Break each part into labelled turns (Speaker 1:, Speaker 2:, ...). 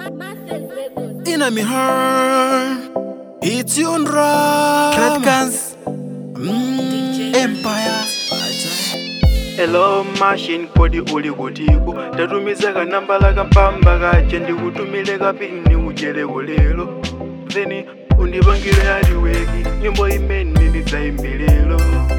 Speaker 1: Inna me heart, it's your drum.
Speaker 2: Guns.
Speaker 1: Mm, Empire.
Speaker 3: Hello machine kodi uli kutiko ndatumiza kanamba la kampamba kache ndikutumile kapini ujeleko lero then undipangire aliweki nyimbo imene ndidzayimbirelo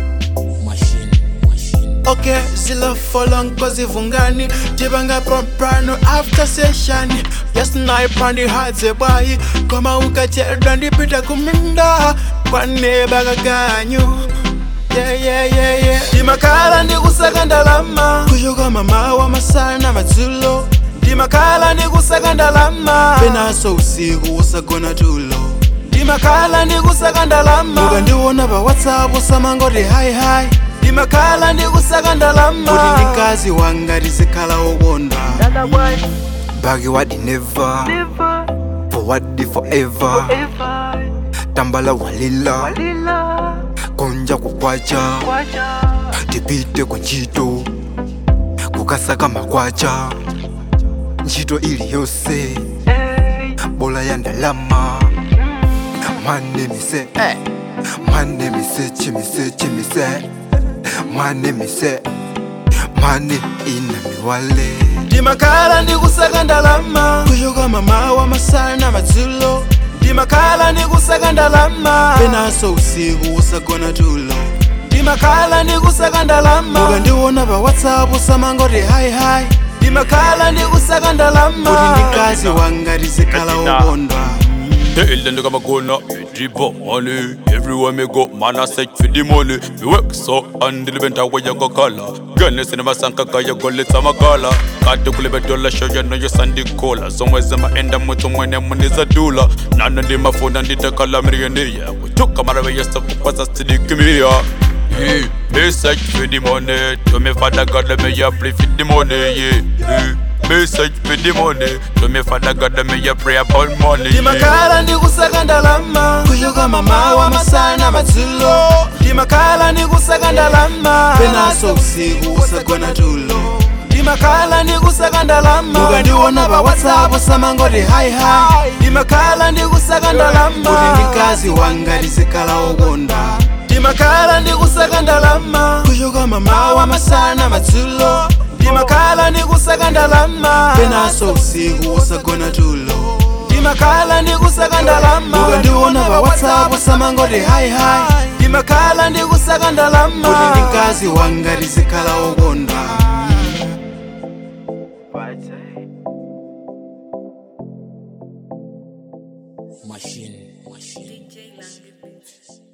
Speaker 1: Okay, zilla for long cause ivungani Jibanga prompano after session Yes, snipe on the hard ze boy Koma ukacheda ndipita kuminda Kwa neba kaganyu Yeah, yeah, yeah, yeah Ndimakala ndikusaka ndalama Kushoka mama wa masana madzulo Ndimakala ndikusaka ndalama Penaso usiku usagona tulo Ndimakala ndikusaka ndalama Ukandiona pa whatsapp usamangoti hi hi Ndimakala ndikusaka ndalama Kuti ndikazi wanga tizikhala ukonda
Speaker 2: Baggy what the never. For what the forever. Tambala walila. Konja kukwacha. Tipite kwa ntchito. Kukasaka makwacha. Ntchito iliyonse. Bola ya ndalama. Mwane mise. Mwane mise chimise chimise. Mwane mise. Mane ina miwale.
Speaker 1: ndimakhala ndikusaka ndalama kushoka mama wa masana madzulo ndimakhala ndikusaka ndalama penaso usiku usagona tulo ndimakhala ndikusaka ndalama ukandiona pa whatsapp usamangoti hi hi ndimakhala ndikusaka ndalama kuti ndikazi wanga tizikhala ukondwa
Speaker 4: Tell them to come gonna drip up money. Everywhere me go, man I search for the money. Me work so and the event where you go color. Gunness in my sanka kaya go let some color. Got to clip a dollar show you know your sandy cola. Somewhere them end up with someone them money is a dollar. None of them a phone and the color millionaire. We took a matter of your stuff was a steady give me here. Yeah, me search for the money. To me father God let me a pray for the money. Yeah, yeah. Me search for the money. To me father God let me a pray about money. Yeah.
Speaker 1: ndimakhala ndikusaka ndalama kushoka mama wa masana madzulo ndimakhala ndikusaka ndalama penaso usiku usagona tulo ndimakhala ndikusaka ndalama ukandiona pa whatsapp usamangoti hi hi ndimakhala ndikusaka ndalama kuti ndikazi wanga tizikhala ukonda ndimakhala ndikusaka ndalama kushoka mama wa masana madzulo ndimakhala ndikusaka ndalama penaso usiku usagona tulo ndimakhala ndikusaka ndalama ukandiona pa whatsapp usamangoti hi hi ndimakhala ndikusaka ndalama kuti ndikazi wanga tizikhala ukonda
Speaker 3: Machine.
Speaker 5: DJ Lange Beats.